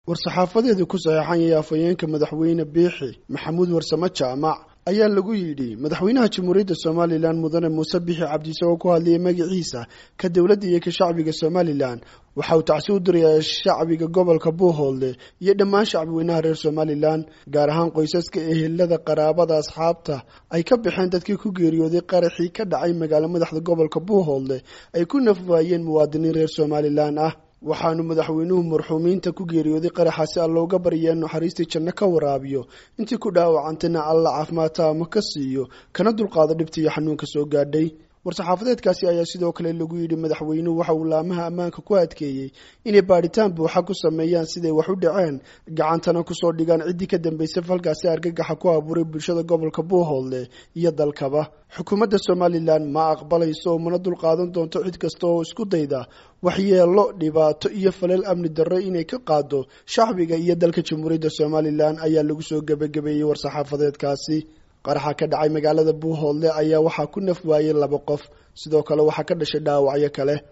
war-saxaafadeedu ku saxeexan yahay afhayeenka madaxweyne biixi maxamuud warsamo jaamac ayaa lagu yidhi madaxweynaha jamhuuriyadda somalilan mudane muuse bixi cabdi isagoo ku hadlayay magaciisa ka dowladda iyo ka shacbiga somalilan waxa uu tacsi u dirayaa shacbiga gobolka buuhoodle iyo dhammaan shacbiweynaha reer somalilan gaar ahaan qoysaska ehelada qaraabada asxaabta ay ka baxeen dadkii ku geeriyooday qaraxii ka dhacay magaalo madaxda gobolka buuhoodle ay ku nafwaayeen muwaadiniin reer somalilan ah waxaanu madaxweynuhu marxuumiinta ku geeriyooday qaraxaasi alla uga baryaa naxariistii janno ka waraabiyo intii ku dhaawacantayna alla caafimaad taama ka siiyo kana dulqaado dhibta iyo xanuunka soo gaadhay war-saxaafadeedkaasi ayaa sidoo kale lagu yidhi madaxweynuhu waxa uu laamaha ammaanka ku adkeeyey inay baadhitaan buuxa ku sameeyaan siday wax u dhaceen gacantana kusoo dhigaan ciddii ka dambaysay falkaasi argagaxa ku abuuray bulshada gobolka buuhoodle iyo dalkaba xukuumadda somalilan ma aqbalayso mana dulqaadan doonto cid kasta oo isku dayda waxyeelo dhibaato iyo falal amni darro inay ka qaado shacbiga iyo dalka jamhuuriyadda somalilan ayaa lagu soo gebagabeeyey war-saxaafadeedkaasi qaraxa ka dhacay magaalada buuhoodle ayaa waxaa ku naf waayey laba qof sidoo kale waxaa ka dhashay dhaawacyo kale